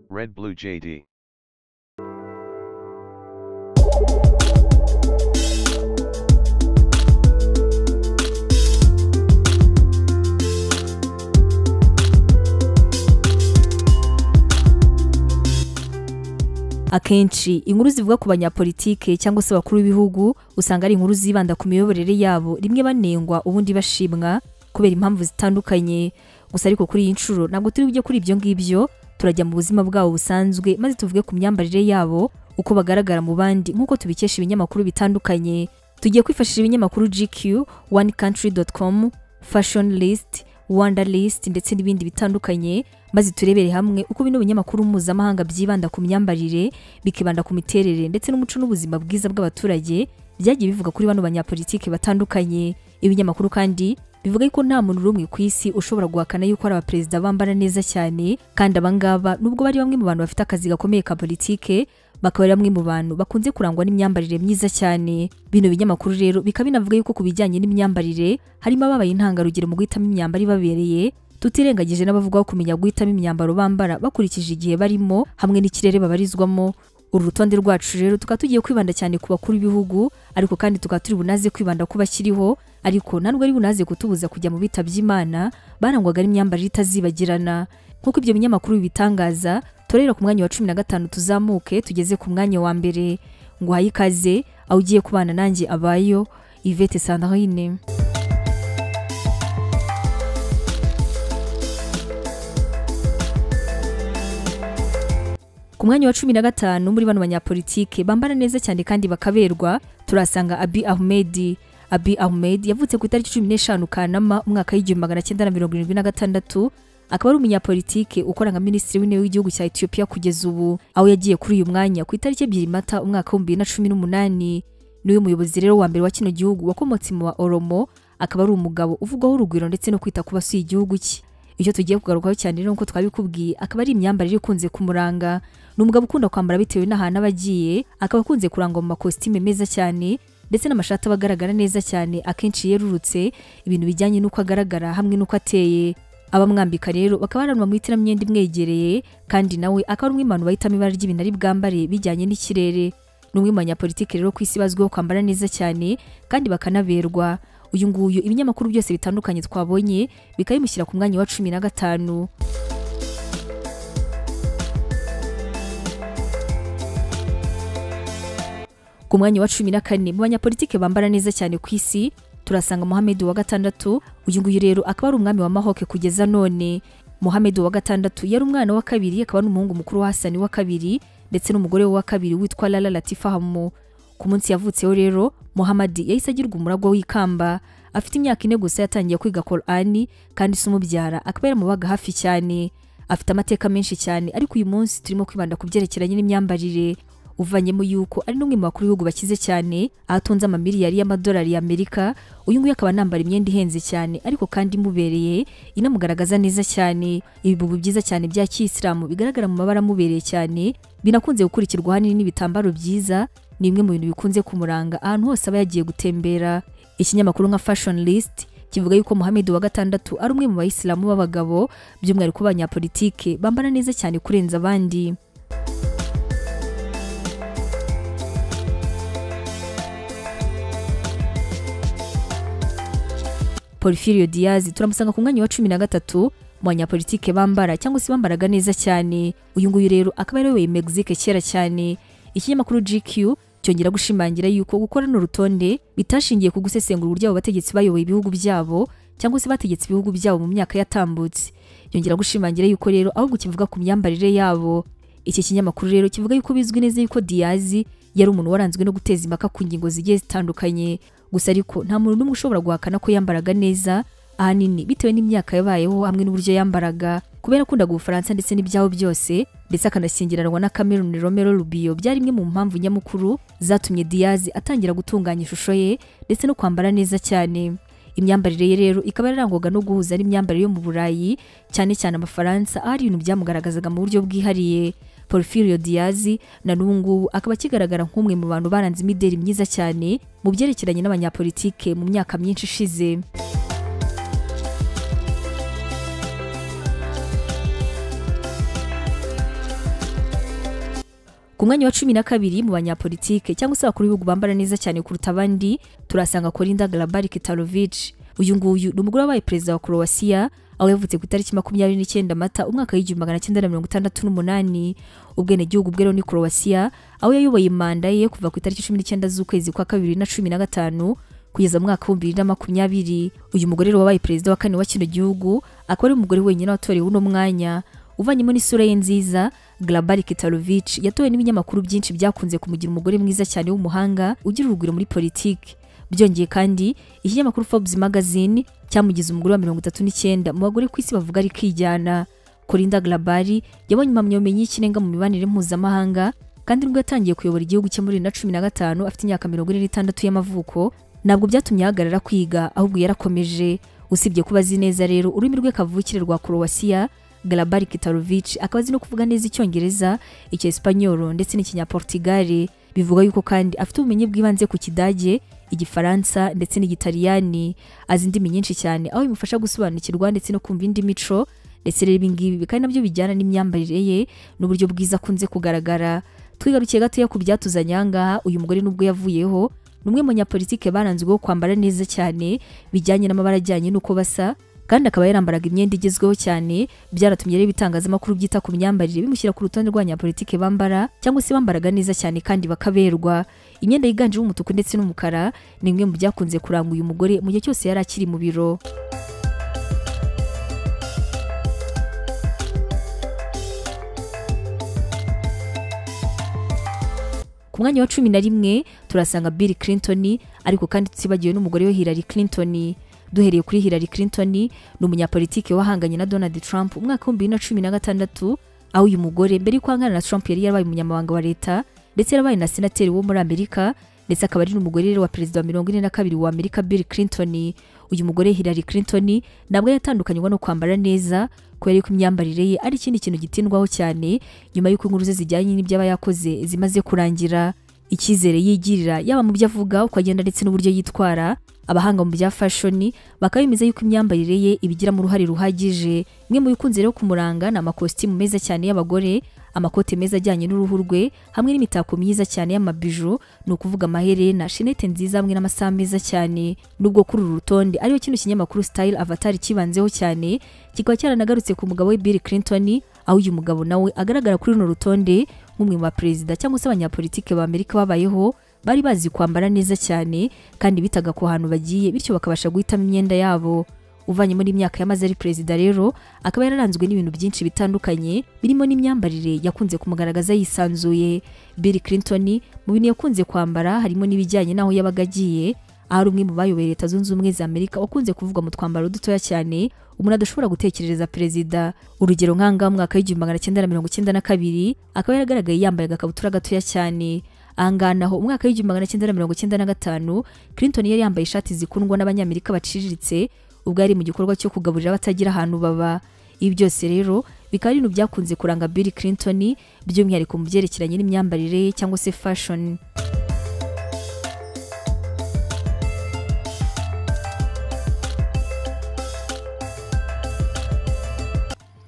Red Blue JD. akenshi inkuru zivuga ku banyapolitike cyangwa se abakuru b'ibihugu usanga ari inkuru zibanda ku miyoborere yabo rimwe banengwa ubundi bashimwa kubera impamvu zitandukanye gusa ariko kuri iyi nshuro ntabwo turi bujye kuri ibyo ngibyo turajya mu buzima bwabo busanzwe maze tuvuge ku myambarire yabo uko bagaragara mu bandi nk'uko tubikesha ibinyamakuru bitandukanye tugiye kwifashisha ibinyamakuru GQ One Country com Fashion List Wanda List ndetse n'ibindi bitandukanye maze turebere hamwe uko bino binyamakuru mpuzamahanga byibanda ku myambarire bikibanda ku miterere ndetse n'umuco n'ubuzima bwiza bw'abaturage byagiye bivuga kuri bano banyapolitike batandukanye ibinyamakuru kandi bivuga ko nta muntu n'umwe ku isi ushobora guhakana yuko ari abaperezida bambara neza cyane kandi abangaba nubwo bari bamwe mu bantu bafite akazi gakomeye ka politike bakaba ari bamwe mu bantu bakunze kurangwa n'imyambarire myiza cyane bino binyamakuru rero bikaba binavuga yuko ku bijyanye n'imyambarire harimo ababaye intangarugero mu guhitamo imyambaro ibabereye tutirengagije n'abavugaho kumenya guhitamo imyambaro bambara bakurikije igihe barimo hamwe n'ikirere babarizwamo uru rutonde rwacu rero tukaba tugiye kwibanda cyane ku bakuru b'ibihugu ariko kandi tukaba turi bunaze kwibanda ku bakiriho ariko nta nubwo ari bunaze kutubuza kujya mu bitabye Imana barangwaga n'imyambarire itazibagirana nk'uko ibyo binyamakuru bibitangaza torera ku mwanya wa cumi na gatanu tuzamuke tugeze ku mwanya wa mbere ngo uhaye ikaze aho ugiye kubana nanjye abayo Yvette Sandrine ku mwanya wa cumi na gatanu muri bano banyapolitike bambara neza cyane kandi bakaberwa turasanga abi ahmed abi ahmed yavutse ku itariki cumi n'eshanu kanama umwaka w'igihumbi magana cyenda na mirongo irindwi na gatandatu akaba ari umunyapolitike ukora nka minisitiri w'intebe w'igihugu cya etiyopiya kugeza ubu aho yagiye kuri uyu mwanya ku itariki ebyiri mata umwaka w'ibihumbi bibiri na cumi n'umunani n'uyu muyobozi rero wa mbere wa kino gihugu wakomotse mu wa oromo akaba ari umugabo uvugwaho urugwiro ndetse no kwita ku basuye igihugu cye icyo tugiye kugarukaho cyane rero nk'uko twabikubwiye akaba ari imyambarire ikunze kumuranga ni umugabo ukunda kwambara bitewe n'ahantu aba agiye akaba akunze kurangwa mu makositime meza cyane ndetse n'amashati aba agaragara neza cyane akenshi yerurutse ibintu bijyanye n'uko agaragara hamwe n'uko ateye abamwambika rero bakaba ari abantu bamuhitiramo imyenda imwegereye kandi nawe akaba ari umwe mu bantu bahitamo ibara ry'ibintu ari bwambare bijyanye n'ikirere ni umwe mu banyapolitike rero ku isi bazwiho kwambara neza cyane kandi bakanaberwa uyu nguyu ibinyamakuru byose bitandukanye twabonye bikabimushyira ku mwanya wa cumi na gatanu ku mwanya wa cumi na kane mu banyapolitike bambara neza cyane ku isi turasanga muhammed wa gatandatu uyu nguyu rero akaba ari umwami wa mahoke kugeza none muhammed wa gatandatu yari umwana wa kabiri akaba n'umuhungu mukuru wa hasani wa kabiri ndetse n'umugore wa kabiri witwa lala latifa hamu ku munsi yavutseho rero muhamadi yahise agirwa umuragwa w'ikamba afite imyaka ine gusa yatangiye kwiga korani kandi se umubyara akaba yaramubaga hafi cyane afite amateka menshi cyane ariko uyu munsi turimo kwibanda ku byerekeranye n'imyambarire uvanyemo yuko ari n'umwe mu bakuru b'ibihugu bakize cyane ahatunze amamiliyari y'amadolari y'amerika uyu nguyu akaba anambara imyenda ihenze cyane ariko kandi imubereye inamugaragaza neza cyane ibibubu byiza cyane bya kiyisilamu bigaragara mu mabara amubereye cyane binakunze gukurikirwa ahanini n'ibitambaro byiza ni bimwe mu bintu bikunze kumuranga ahantu hose aba yagiye gutembera ikinyamakuru nka fashion list kivuga yuko Muhammed wa gatandatu ari umwe mu bayisilamu b'abagabo by'umwihariko banyapolitike bambara neza cyane kurenza abandi Porfirio Diaz turamusanga ku mwanya wa cumi na gatatu mu banyapolitike bambara cyangwa se bambaraga neza cyane uyu nguyu rero akaba yarayoboye Mexique kera cyane ikinyamakuru GQ cyongera gushimangira yuko gukorana urutonde bitashingiye ku gusesengura uburyo abo bategetsi bayoboye ibihugu byabo cyangwa se bategetse ibihugu byabo mu myaka yatambutse yongera gushimangira yuko rero ahubwo kivuga ku myambarire yabo iki kinyamakuru rero kivuga yuko bizwi neza yuko Diaz yari umuntu waranzwe no guteza impaka ku ngingo zigiye zitandukanye gusa ariko nta muntu n'umwe ushobora guhakana ko yambaraga neza ahanini bitewe n'imyaka yabayeho hamwe n'uburyo yambaraga kubera akundaga ubufaransa ndetse n'ibyabo byose ndetse akanashyingiranwa na Cameroon Romero Rubio byari imwe mu mpamvu nyamukuru zatumye Diaz atangira gutunganya ishusho ye ndetse no kwambara neza cyane imyambarire ye rero ikaba yarangwaga no guhuza n'imyambarire yo mu Burayi cyane cyane amafaransa aho ari ibintu byamugaragazaga mu buryo bwihariye Porfirio Diaz na n'ubungubu akaba akigaragara nk'umwe mu bantu baranze imideri myiza cyane mu byerekeranye n'abanyapolitike mu myaka myinshi ishize ku mwanya wa cumi na kabiri mu banyapolitike cyangwa se abakuru b'ibihugu bambara neza cyane kuruta abandi turasanga Kolinda Grabar Kitarovic uyu nguyu ni umugore wabaye perezida wa Croatia aho yavutse ku itariki makumyabiri n'icyenda mata umwaka w'igihumbi magana cyenda na mirongo itandatu n'umunani ubwenegihugu bwe rero ni Croatia aho yayoboye manda ye kuva ku itariki cumi n'icyenda z'ukwezi kwa kabiri na cumi na gatanu kugeza mu mwaka w'ibihumbi bibiri na makumyabiri uyu mugore rero wabaye perezida wa kane wa kino gihugu akaba ari umugore wenyine watorewe uno mwanya uvanyemo n'isura ye nziza Grabar Kitarovic yatowe n'ibinyamakuru byinshi byakunze kumugira umugore mwiza cyane w'umuhanga ugira urugwiro muri politiki byongeye kandi ikinyamakuru Forbes magazine cyamugize umugore wa mirongo itatu n'icyenda mu bagore ku isi bavuga ari kwijyana Kolinda Grabar yabonye impamyabumenyi y'ikirenga mu mibanire mpuzamahanga kandi nubwo yatangiye kuyobora igihugu cye muri bibiri na cumi na gatanu afite imyaka mirongo ine n'itandatu y'amavuko ntabwo byatumye ahagarara kwiga ahubwo yarakomeje usibye kuba azi neza rero ururimi rwe kavukire rwa Croatia Grabar Kitarovic akaba azi no kuvuga neza icyongereza icyesipanyoro ndetse n'ikinyaportigale bivuga yuko kandi afite ubumenyi bw'ibanze ku kidage igifaransa ndetse n'igitaliyani azi indimi nyinshi cyane aho bimufasha gusobanukirwa ndetse no kumva indi mico ndetse rero ibingibi kandi nabyo bijyana n'imyambarire ye n'uburyo bwiza akunze kugaragara twigarukiye gatoya ku byatuzanye ahangaha uyu mugore n'ubwo yavuyeho ni umwe mu nyapolitike baranzweho kwambara neza cyane bijyanye n'amabara ajyanye n'uko basa kandi akaba yarambaraga imyenda igezweho cyane byaratumye rero ibitangazamakuru byita ku myambarire bimushyira ku rutonde rw'abanyapolitike bambara cyangwa se bambaraga neza cyane kandi bakaberwa imyenda yiganjemo umutuku ndetse n'umukara ni imwe mu byakunze kuranga uyu mugore mu gihe cyose yari akiri mu biro ku mwanya wa cumi na rimwe turasanga Bill Clinton ariko kandi tutibagiwe n'umugore we Hillary Clinton duhereye kuri Hillary Clinton ni umunyapolitike wahanganye na Donald Trump umwaka wa 2016 aho uyu mugore mbere yuko ahangana na Trump yari yarabaye umunyamabanga wa leta ndetse yarabaye na senateri wo muri Amerika ndetse akaba ari n'umugore wa perezida wa mirongo ine na kabiri wa Amerika Bill Clinton uyu mugore Hillary Clinton ntabwo yatandukanywa no kwambara neza kubera yuko imyambarire ye ari ikindi kintu gitindwaho cyane nyuma y'uko inkuru ze zijyanye n'ibyaba yakoze zimaze kurangira icyizere yigirira yaba mu byo avuga uko agenda ndetse n'uburyo yitwara abahanga mu bya fashoni bakaba bemeza yuko imyambarire ye ibigiramo uruhare ruhagije imwe mu bikunze rero kumuranga ni amakositimu meza cyane y'abagore amakote meza ajyanye n'uruhu rwe hamwe n'imitako myiza cyane y'amabijo ni ukuvuga amaherena shenete nziza hamwe n'amasaha meza cyane nubwo kuri uru rutonde ariyo kino kinyamakuru style avatar kibanzeho cyane kikaba cyaranagarutse ku mugabo we Bill Clinton aho uyu mugabo nawe agaragara kuri runo rutonde nk'umwe mu baperezida cyangwa se abanyapolitike ba Amerika babayeho bari bazi kwambara neza cyane kandi bitaga ku hantu bagiye bityo bakabasha guhitamo imyenda yabo uvanye muri imyaka yamaze ari perezida rero akaba yararanzwe n'ibintu byinshi bitandukanye birimo n'imyambarire yakunze kumugaragaza yisanzuye Bill Clinton mu bintu yakunze kwambara harimo n'ibijyanye n'aho yabaga agiye ahari umwe mu bayoboye leta zunze ubumwe za Amerika wakunze kuvugwa mu twambaro dutoya cyane umuntu adashobora gutekereza perezida urugero nk'ahangaha mu mwaka w'igihumbi magana cyenda na mirongo icyenda na kabiri akaba yaragaragaye yambaye agakabutura gatoya cyane ahanganaho umwaka w'igihumbi magana cyenda na mirongo cyenda na gatanu Clinton yari yambaye ishati zikundwa n'abanyamerika baciriritse ubwo yari mu gikorwa cyo kugaburira abatagira ahantu baba ibi byose rero bikaba ari ibintu byakunze kuranga Bill Clinton by'umwihariko mu byerekeranye n'imyambarire cyangwa se fashion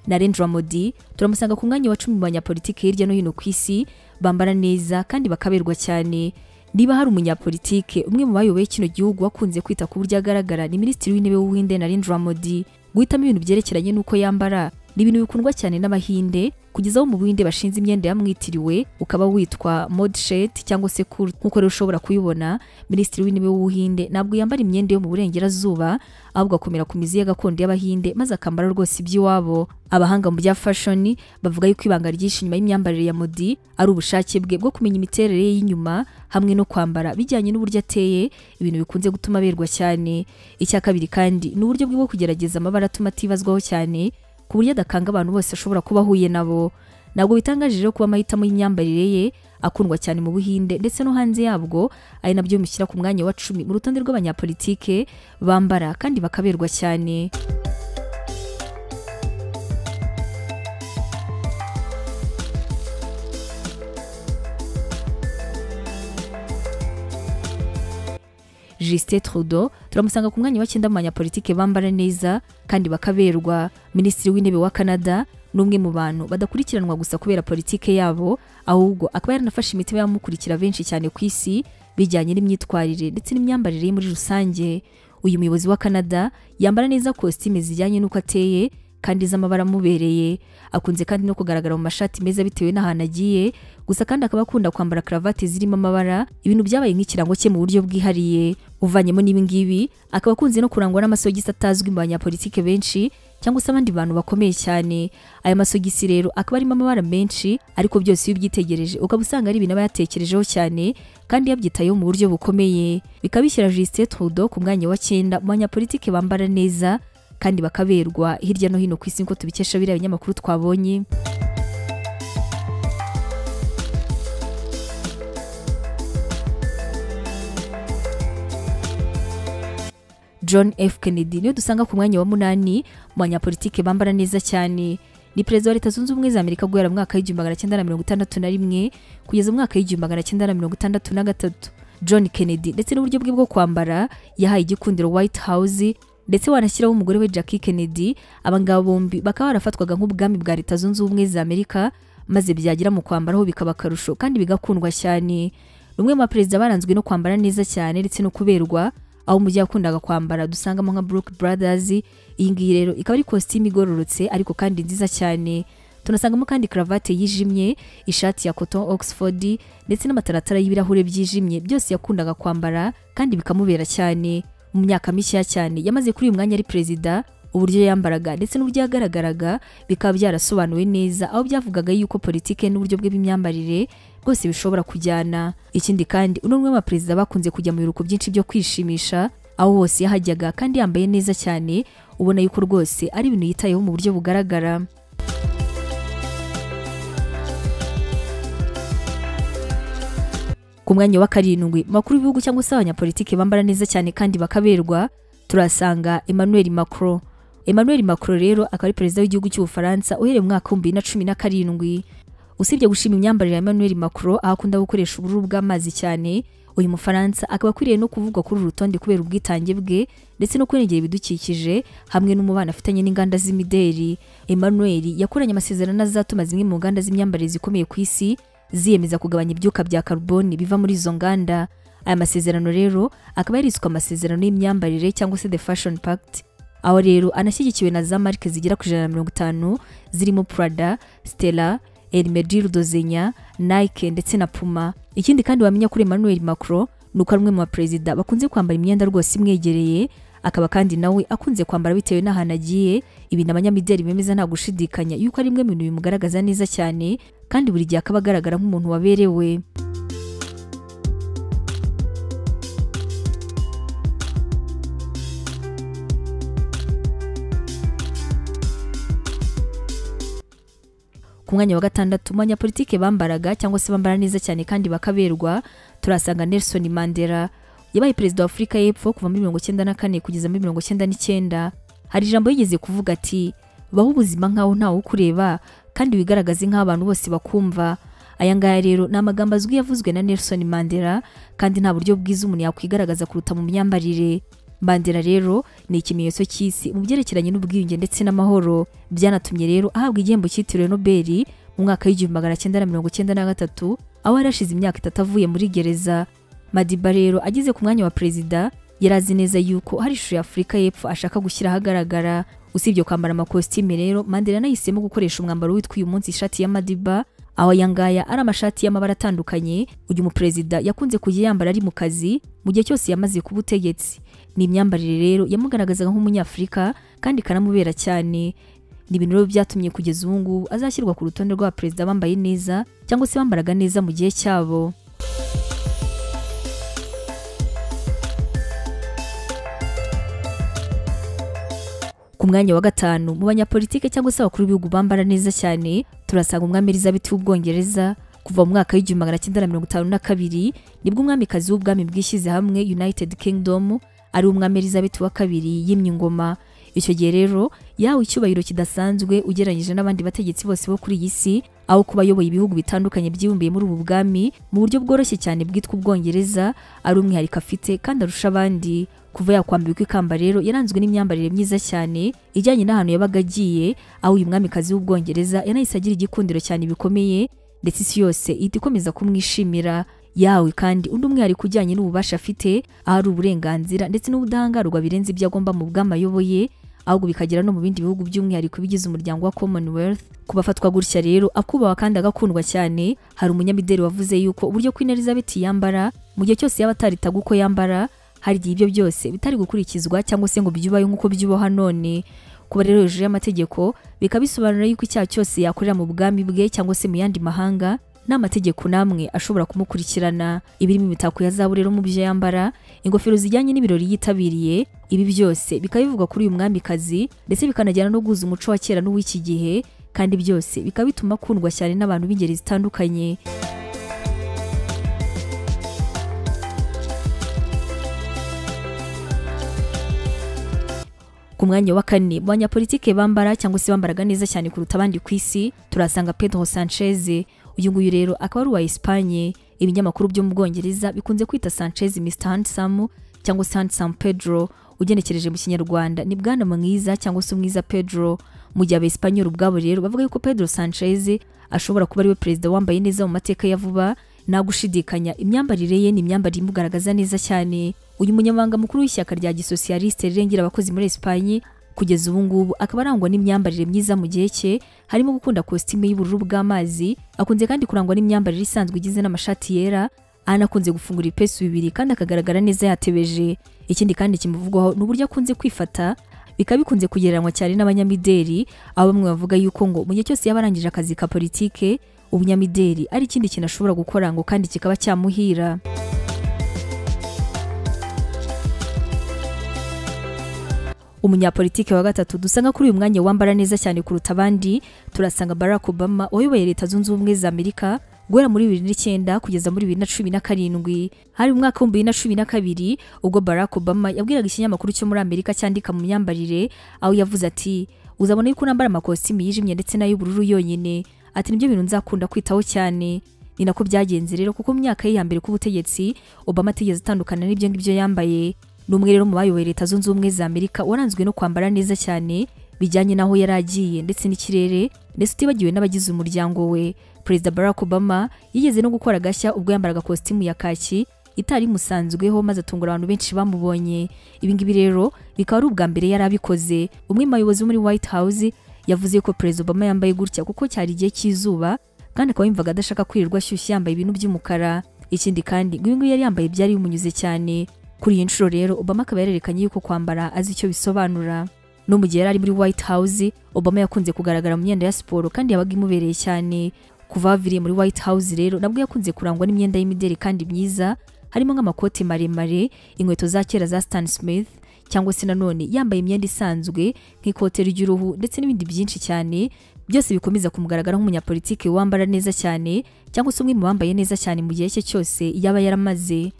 Narendra Modi turamusanga ku mwanya wa cumi mu banyapolitike hirya no hino ku isi bambara neza kandi bakaberwa cyane niba hari umunyapolitike umwe mu bayoboye kino gihugu wakunze kwita ku buryo agaragara ni minisitiri w'intebe w'ubuhinde Narendra Modi guhitamo ibintu byerekeranye n'uko yambara ni ibintu bikundwa cyane n'abahinde kugeza aho mu buhinde bashinze imyenda yamwitiriwe ukaba witwa mode shed cyangwa se cool nk'uko rero ushobora kuyibona minisitiri w'intebe w'ubuhinde ntabwo yambara imyenda yo mu burengerazuba ahubwo akomera ku mizi ye gakondo y'abahinde maze akambara rwose iby'iwabo abahanga mu bya fashion bavuga yuko ibanga ryinshi inyuma y'imyambarire ya modi ari ubushake bwe bwo kumenya imiterere ye y'inyuma hamwe no kwambara bijyanye n'uburyo ateye ibintu bikunze gutuma aberwa cyane icya kabiri kandi ni uburyo bwe bwo kugerageza amabara atuma atibazwaho cyane ku buryo adakanga abantu bose ashobora kuba ahuye nabo ntabwo bitangaje rero kuba amahitamo y'imyambarire ye akundwa cyane mu buhinde ndetse no hanze yabwo ari nabyo bimushyira ku mwanya wa cumi mu rutonde rw'abanyapolitike bambara kandi bakaberwa cyane Justin Trudeau turamusanga ku mwanya wa cyenda mu banyapolitike bambara neza kandi bakaberwa minisitiri w'intebe wa Canada n'umwe mu bantu badakurikiranwa gusa kubera politike yabo ahubwo akaba yaranafashe imitima y'abamukurikira benshi cyane ku isi bijyanye n'imyitwarire ndetse n'imyambarire ye muri rusange uyu muyobozi wa Canada yambara neza kositime zijyanye n'uko ateye kandi z'amabara amubereye akunze kandi no kugaragara mu mashati meza bitewe n'ahantu agiye gusa kandi akaba akunda kwambara karavate zirimo amabara ibintu byabaye nk'ikirango cye mu buryo bwihariye uvanyemo n'ibi ngibi akaba akunze no kurangwa n'amasogisi atazwi mu banyapolitike benshi cyangwa se abandi bantu bakomeye cyane aya masogisi rero akaba arimo amabara menshi ariko byose iyo ubyitegereje ukaba usanga ari ibintu aba yatekerejeho cyane kandi yabyitayeho mu buryo bukomeye bikaba bishyira Justin Trudeau ku mwanya wa cyenda mu banyapolitike bambara neza kandi bakaberwa hirya no hino ku isi nk'uko tubikesha biriya binyamakuru twabonye john f kennedy niwe dusanga ku mwanya wa munani mu banyapolitike bambara neza cyane ni perezida wa leta zunze ubumwe za amerika guhera mu mwaka w'igihumbi magana cyenda na mirongo itandatu na rimwe kugeza mu mwaka w'igihumbi magana cyenda na mirongo itandatu na gatatu john kennedy ndetse n'uburyo bwe bwo kwambara yahaye igikundiro white house ndetse wanashyiraho umugore we Jackie Kennedy abangaba bombi bakaba barafatwaga nk'ubwami bwa leta zunze ubumwe za Amerika maze byagera mu kwambaraho bikaba akarusho kandi bigakundwa cyane ni umwe mu baperezida baranzwe no kwambara neza cyane ndetse no kuberwa aho mu gihe yakundaga kwambara dusangamo nka Brook Brothers iyi ngiyi rero ikaba ari kositimu igororotse ariko kandi nziza cyane tunasangamo kandi karavate yijimye ishati ya cotton oxford ndetse n'amataratara y'ibirahure byijimye byose yakundaga kwambara kandi bikamubera cyane mu myaka mishya cyane yamaze kuri uyu mwanya ari perezida uburyo yambaraga ndetse n'uburyo yagaragaraga bikaba byarasobanuwe neza aho byavugaga yuko politike n'uburyo bwe bw'imyambarire bwose bishobora kujyana ikindi kandi uno umwe mu baperezida bakunze kujya mu biruhuko byinshi byo kwishimisha aho hose yahajyaga kandi yambaye neza cyane ubona yuko rwose ari ibintu yitayeho mu buryo bugaragara ku mwanya wa karindwi makuru y'ibihugu cyangwa se abanyapolitiki bambara neza cyane kandi bakaberwa turasanga Emmanuel Macron Emmanuel Macron rero akaba ari perezida w'igihugu cy'ubufaransa uhereye mu mwaka w'ibihumbi bibiri na cumi na karindwi usibye gushima imyambarire ya Emmanuel Macron aho akunda gukoresha ubururu bw'amazi cyane uyu mufaransa akaba akwiriye no kuvugwa kuri uru rutonde kubera ubwitange bwe ndetse no kurengera ibidukikije hamwe n'umubano afitanye n'inganda z'imideri Emmanuel yakoranye amasezerano azatuma zimwe mu nganda z'imyambarire zikomeye ku isi ziyemeza kugabanya ibyuka bya karuboni biva muri izo nganda aya masezerano rero akaba yariswe amasezerano y'imyambarire cyangwa se the fashion pact aho rero anashyigikiwe na za marike zigera ku ijana na mirongo itanu zirimo prada stella elmedil dozenya nike ndetse na puma ikindi kandi wamenya kuri emmanuel macron ni uko ari umwe mu baperezida bakunze kwambara imyenda rwose imwegereye akaba kandi nawe akunze kwambara bitewe n'ahantu agiye ibintu abanyamideli bemeza nta gushidikanya yuko ari bimwe mu bintu bimugaragaza neza cyane kandi buri gihe akaba agaragara nk'umuntu waberewe ku mwanya wa gatandatu abanyapolitike bambaraga cyangwa se bambara neza cyane kandi bakaberwa turasanga Nelson Mandela yabaye perezida wa Afurika y'Epfo kuva muri mirongo icyenda na kane kugeza muri mirongo icyenda n'icyenda hari ijambo yigeze kuvuga ati baho ubuzima nk'aho ntawe ukureba kandi wigaragaze nk'abantu bose bakumva aya ngaya rero ni amagambo azwi yavuzwe na Nelson Mandela kandi nta buryo bwiza umuntu yakwigaragaza kuruta mu myambarire Mandela rero ni ikimenyetso cy'isi mu byerekeranye n'ubwiyunge ndetse n'amahoro byanatumye rero ahabwa igihembo cyitiriwe Nobel mu mwaka w'igihumbi magana cyenda na mirongo icyenda na gatatu aho yari ashize imyaka itatu avuye muri gereza Madiba rero ageze ku mwanya wa perezida yari azi neza yuko hari ishusho ya Afurika y'Epfo ashaka gushyira ahagaragara usibye kwambara amakositime rero Mandela nahisemo gukoresha umwambaro witwa uyu munsi ishati ya Madiba aho aya ngaya ari amashati y'amabara atandukanye uyu muperezida yakunze kujya yambara ari mu kazi mu gihe cyose yamaze kuba utegetsi ni imyambarire rero yamugaragazaga nk'umunyafurika kandi ikanamubera cyane ni ibintu rero byatumye kugeza ubu ngubu azashyirwa ku rutonde rw'abaperezida bambaye neza cyangwa se bambaraga neza mu gihe cyabo ku mwanya wa gatanu mu banyapolitike cyangwa se abakuru b'ibihugu bambara neza cyane turasanga umwami Elizabeth w'ubwongereza kuva mu mwaka w'igihumbi magana cyenda na mirongo itanu na kabiri nibwo umwamikazi w'ubwami bwishyize hamwe United Kingdom ari umwami Elizabeth wa kabiri yimye ingoma icyo gihe rero yawe icyubahiro kidasanzwe ugereranyije n'abandi bategetsi bose bo kuri iyi si aho kuba ayoboye ibihugu bitandukanye byibumbiye muri ubu bwami mu buryo bworoshye cyane bwitwa ubwongereza ari umwihariko afite kandi arusha abandi kuva yakwambikwa ikamba rero yaranzwe n'imyambarire myiza cyane ijyanye n'ahantu yabaga agiye aho uyu mwamikazi w'ubwongereza yanahise agira igikundiro cyane bikomeye ndetse isi yose ihita ikomeza kumwishimira yawe kandi undi umwihariko ujyanye n'ububasha afite ahari uburenganzira ndetse n'ubudahangarwa birenze ibyo agomba mu bw'ama ayoboye ahubwo bikagera no mu bindi bihugu by'umwihariko bigize umuryango wa Commonwealth kubafatwa gutya rero akubahwa kandi agakundwa cyane hari umunyamideli wavuze yuko uburyo Queen Elizabeth yambara mu gihe cyose yaba ataritaga uko yambara hari igihe ibyo byose bitari gukurikizwa cyangwa se ngo byubahe nk'uko byubaha none kuba rero hejuru y'amategeko bikaba bisobanura yuko icyaha cyose yakorera mu bwami bwe cyangwa se mu yandi mahanga nta mategeko n'amwe ashobora kumukurikirana ibirimo imitako ya zahabu rero mu byo yambara ingofero zijyanye n'ibirori yitabiriye ibi byose bikaba bivugwa kuri uyu mwamikazi ndetse bikanajyana no guhuza umuco wa kera n'uw'iki gihe kandi byose bikaba bituma akundwa cyane n'abantu b'ingeri zitandukanye ku mwanya wa kane mu banyapolitike bambara cyangwa se bambaraga neza cyane kuruta abandi ku isi turasanga Pedro Sanchez uyu nguyu rero akaba ari uwa Espagne ibinyamakuru byo mu Bwongereza bikunze kwita Sanchez Mr Handsome cyangwa se Handsome Pedro ugenekereje mu kinyarwanda ni bwana mwiza cyangwa se umwiza Pedro mu gihe abespanyol ubwabo rero bavuga yuko Pedro Sanchez ashobora kuba ariwe perezida wambaye neza mu mateka ya vuba nta gushidikanya imyambarire ye ni imyambarire imugaragaza neza cyane uyu munyamabanga mukuru w'ishyaka rya gisosiyaliste rirengera abakozi muri Espagne kugeza ubu ngubu akaba arangwa n'imyambarire myiza mu gihe cye harimo gukunda kositime y'ubururu bw'amazi akunze kandi kurangwa n'imyambarire isanzwe igizwe n'amashati yera anakunze gufungura ibipesu bibiri kandi akagaragara neza yatebeje ikindi kandi kimuvugwaho ni uburyo akunze kwifata bikaba bikunze kugereranywa cyane n'abanyamideli aho bamwe bavuga yuko ngo mu gihe cyose yaba arangije akazi ka politike ubunyamideli ari ikindi kintu ashobora gukora ngo kandi kikaba cyamuhira umunyapolitike wa gatatu dusanga kuri uyu mwanya wambara neza cyane kuruta abandi turasanga Barack Obama wayoboye leta zunze ubumwe za Amerika guhera muri bibiri n'icyenda kugeza muri bibiri na cumi na karindwi hari umwaka w'ibihumbi bibiri na cumi na kabiri ubwo Barack Obama yabwiraga ikinyamakuru cyo muri Amerika cyandika mu myambarire aho yavuze ati uzabona yuko nambara amakositimu yijimye ndetse n'ay'ubururu yonyine ati nibyo bintu nzakunda kwitaho cyane ni nako byagenze rero kuko mu myaka ye ya mbere k'ubutegetsi Obama atigeze atandukana n'ibyo ngibyo yambaye ni umwe rero mu bayoboye leta zunze ubumwe za Amerika waranzwe no kwambara neza cyane bijyanye n'aho yari agiye ndetse n'ikirere ndetse utibagiwe n'abagize umuryango we Perezida Barack Obama yigeze no gukora agashya ubwo yambaraga kositimu ya kaki itari musanzweho maze atungura abantu benshi bamubonye ibi ngibi rero bikaba ari ubwa mbere yari abikoze umwe mu bayobozi muri White House yavuze ko Perezida Obama yambaye gutya kuko cyari igihe cy'izuba kandi akaba yumvaga adashaka kwirirwa ashyushye yambaye ibintu by'umukara ikindi kandi ngo ibi ngibi yari yambaye byari bimunyuze cyane kuri iyi nshuro rero Obama akaba yarerekanye yuko kwambara azi icyo bisobanura no mu gihe yari ari muri White House Obama yakunze kugaragara mu myenda ya siporo kandi yabaga imubereye cyane kuva baviriye muri White House rero nabwo yakunze kurangwa n'imyenda y'imideli kandi myiza harimo nk'amakote maremare inkweto za kera za Stan Smith cyangwa se nanone yambaye imyenda isanzwe nk'ikote ry'uruhu ndetse n'ibindi byinshi cyane byose bikomeza kumugaragara nk'umunyapolitike wambara neza cyane cyangwa se umwe mu bambaye neza cyane mu gihe cye cyose yaba yaramaze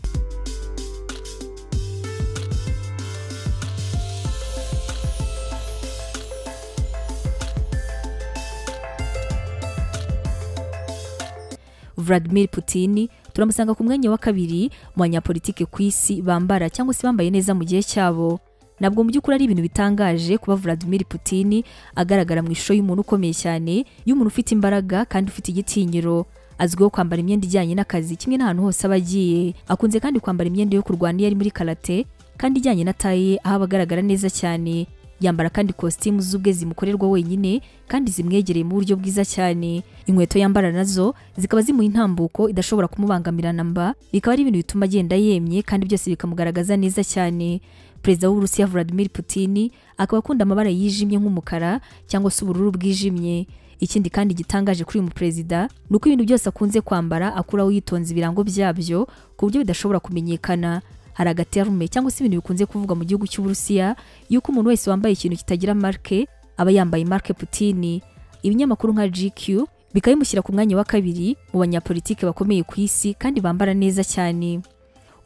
Vladimir Putin turamusanga ku mwanya wa kabiri mu banyapolitike ku isi bambara cyangwa se bambaye neza mu gihe cyabo nabwo mu by'ukuri ari ibintu bitangaje kuba Vladimir Putin agaragara mu ishusho y'umuntu ukomeye cyane y'umuntu ufite imbaraga kandi ufite igitinyiro azwiho kwambara imyenda ijyanye n'akazi kimwe n'ahantu hose aba agiye akunze kandi kwambara imyenda yo kurwana iyo ari muri karate kandi ijyanye na taye aho aba agaragara neza cyane yambara kandi kositimu z'ubwe zimukorerwa wenyine kandi zimwegereye mu buryo bwiza cyane inkweto yambara nazo zikaba zimuha intambuko idashobora kumubangamira namba bikaba ari ibintu bituma agenda yemye kandi byose bikamugaragaza neza cyane perezida w'uburusiya Vladimir Putin akaba akunda amabara yijimye nk'umukara cyangwa se ubururu bwijimye ikindi kandi gitangaje kuri uyu muperezida ni uko ibintu byose akunze kwambara akuraho yitonze ibirango byabyo ku buryo bidashobora kumenyekana hari agaterume cyangwa se ibintu bikunze kuvugwa mu gihugu cy'uburusiya yuko umuntu wese wambaye ikintu kitagira marke aba yambaye marke Putin ibinyamakuru nka GQ bikabimushyira ku mwanya wa kabiri mu banyapolitike bakomeye ku isi kandi bambara neza cyane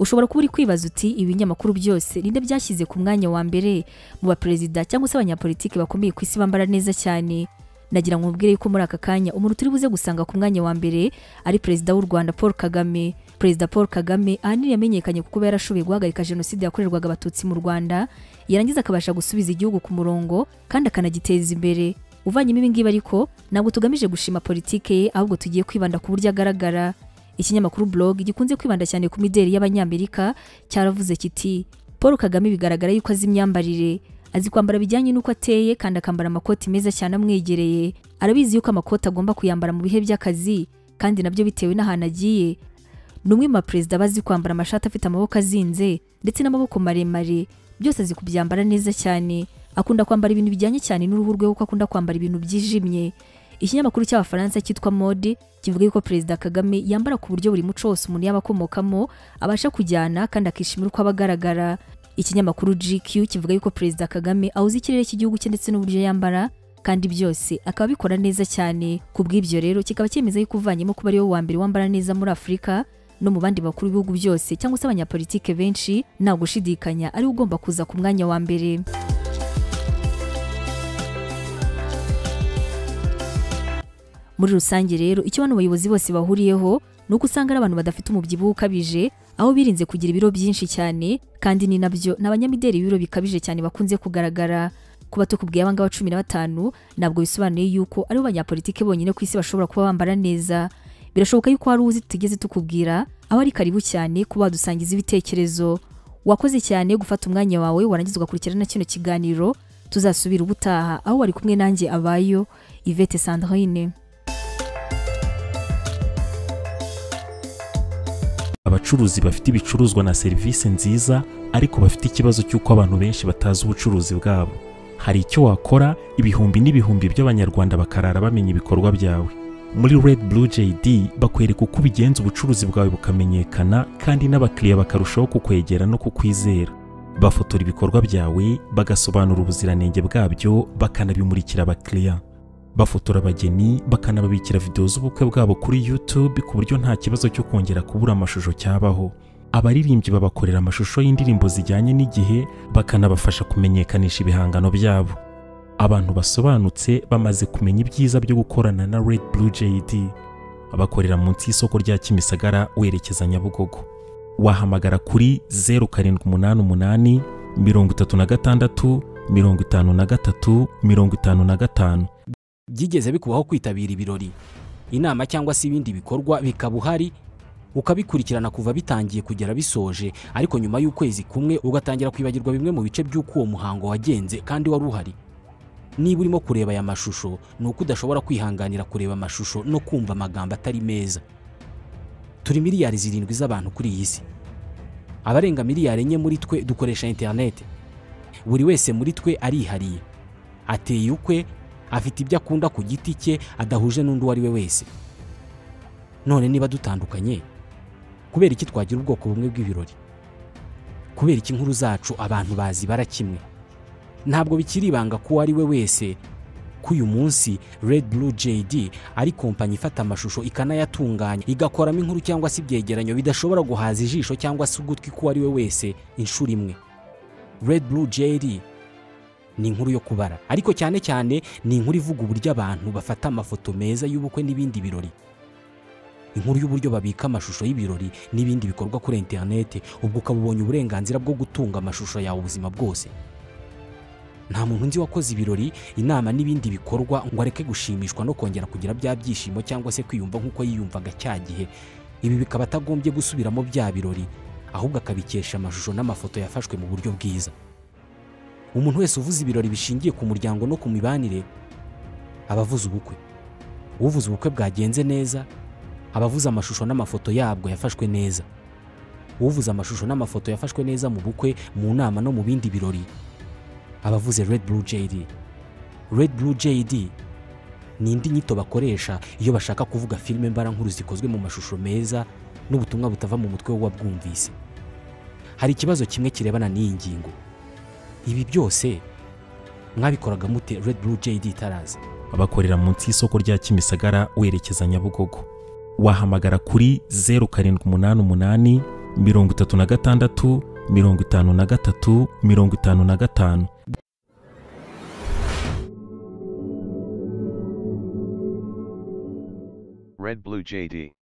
ushobora kuba uri kwibaza uti ibi binyamakuru byose ninde byashyize ku mwanya wa mbere mu baperezida cyangwa se abanyapolitike bakomeye ku isi bambara neza cyane nagira ngo mubwire yuko muri aka kanya umuntu turi buze gusanga ku mwanya wa mbere ari perezida w'u Rwanda Paul Kagame perezida Paul Kagame ahanini yamenyekanye kuko kuba yarashoboye guhagarika jenoside yakorerwaga abatutsi mu Rwanda yarangiza akabasha gusubiza igihugu ku murongo kandi akanagiteza imbere uvanyemo ibi ngibi ariko ntabwo tugamije gushima politike ye ahubwo tugiye kwibanda ku buryo agaragara ikinyamakuru blog gikunze kwibanda cyane ku mideli y'abanyamerika cyaravuze kiti Paul Kagame bigaragara yuko azi imyambarire azi kwambara bijyanye n'uko ateye kandi akambara amakoti meza cyane amwegereye arabizi yuko amakoti agomba kuyambara mu bihe by'akazi kandi nabyo bitewe n'ahantu agiye ni umwe mu baperezida bazi kwambara amashati afite amaboko azinze ndetse n'amaboko maremare byose azi kubyambara neza cyane akunda kwambara ibintu bijyanye cyane n'uruhu rwe kuko akunda kwambara ibintu byijimye ikinyamakuru cy'abafaransa cyitwa mode kivuga yuko perezida kagame yambara ku buryo buri muco wose umuntu yaba akomokamo abasha kujyana kandi akishimira uko aba agaragara ikinyamakuru GQ kivuga yuko perezida Kagame awuzi ikirere cy'igihugu cye ndetse n'uburyo yambara kandi byose akaba abikora neza cyane ku bw'ibyo rero kikaba cyemeza yuko uvanyemo kuba ariwe wa mbere wambara neza muri Afurika no mu bandi bakuru b'ibihugu byose cyangwa se abanyapolitike benshi nta gushidikanya ariwe ugomba kuza ku mwanya wa mbere muri rusange rero icyo bano bayobozi bose bahuriyeho ni uko usanga ari abantu badafite umubyibuho ukabije aho birinze kugira ibiro byinshi cyane kandi ni nabyo ni abanyamideli ibiro bikabije cyane bakunze kugaragara kuba tukubwiye abangaba cumi na batanu ntabwo bisobanuye yuko aribo banyapolitike bonyine ku isi bashobora kuba bambara neza birashoboka yuko hari uzi tutigeze tukubwira aho ari karibu cyane kuba wadusangiza ibitekerezo wakoze cyane gufata umwanya wawe warangiza ugakurikirana kino kiganiro tuzasubira ubutaha aho wari kumwe nanjye abayo Yvette Sandrine abacuruzi bafite ibicuruzwa na serivisi nziza ariko bafite ikibazo cy'uko abantu benshi batazi ubucuruzi bwabo hari icyo wakora ibihumbi n'ibihumbi by'abanyarwanda bakarara bamenya ibikorwa byawe muri red blue jd bakwereka uko ubigenza ubucuruzi bwawe bukamenyekana kandi n'abakiriya bakarushaho kukwegera no kukwizera bafotora ibikorwa byawe bagasobanura ubuziranenge bwabyo bakanabimurikira abakiriya bafotora abageni bakanababikira videwo z'ubukwe bwabo kuri YouTube ku buryo nta kibazo cyo kongera kubura amashusho cyabaho abaririmbyi babakorera amashusho y'indirimbo zijyanye n'igihe bakanabafasha kumenyekanisha ibihangano byabo abantu basobanutse bamaze kumenya ibyiza byo gukorana na Red Blue JD bakorera munsi y'isoko rya Kimisagara werekeza Nyabugogo wahamagara kuri 0788 36 53 55 byigeze bikubaho kwitabira ibirori inama cyangwa se ibindi bikorwa bikaba uhari ukabikurikirana kuva bitangiye kugera bisoje ariko nyuma y'ukwezi kumwe ugatangira kwibagirwa bimwe mu bice by'uko uwo muhango wagenze kandi wari uhari niba urimo kureba aya mashusho ni uko udashobora kwihanganira kureba amashusho no kumva amagambo atari meza turi miliyari zirindwi z'abantu kuri iyi si abarenga miliyari enye muri twe dukoresha interineti buri wese muri twe arihariye ateye ukwe afite ibyo akunda ku giti cye adahuje n'undi uwo ari we wese none niba dutandukanye kubera iki twagira ubwoko bumwe bw'ibirori kubera iki inkuru zacu abantu bazi bara kimwe ntabwo bikiri ibanga ko uwo ari we wese ko uyu munsi red blue jd ari kompanyi ifata amashusho ikanayatunganya igakoramo inkuru cyangwa se ibyegeranyo bidashobora guhaza ijisho cyangwa se ugutwi k'uwo ari we wese inshuro imwe red blue jd ni inkuru yo kubara ariko cyane cyane ni inkuru ivuga uburyo abantu bafata amafoto meza y'ubukwe n'ibindi birori inkuru y'uburyo babika amashusho y'ibirori n'ibindi bikorwa kuri interineti ubwo ukaba ubonye uburenganzira bwo gutunga amashusho yawe ubuzima bwose nta muntu nzi wakoze ibirori inama n'ibindi bikorwa ngo areke gushimishwa no kongera kugira bya byishimo cyangwa se kwiyumva nk'uko yiyumvaga cya gihe ibi bikaba atagombye gusubiramo bya birori ahubwo akabikesha amashusho n'amafoto yafashwe mu buryo bwiza umuntu wese uvuze ibirori bishingiye ku muryango no ku mibanire aba avuze ubukwe uvuze ubukwe bwagenze neza aba avuze amashusho n'amafoto yabwo yafashwe neza uvuze amashusho n'amafoto yafashwe neza mu bukwe mu nama no mu bindi birori aba avuze red blue jd red blue jd ni indi nyito bakoresha iyo bashaka kuvuga filime mbarankuru zikozwe mu mashusho meza n'ubutumwa butava mu mutwe w'uwabwumvise hari ikibazo kimwe kirebana n'iyi ngingo ibi byose mwabikoraga mute red blue jd itaraza bakorera munsi y'isoko rya Kimisagara werekeza Nyabugogo wahamagara kuri 0788 36 53 55 Red Blue JD.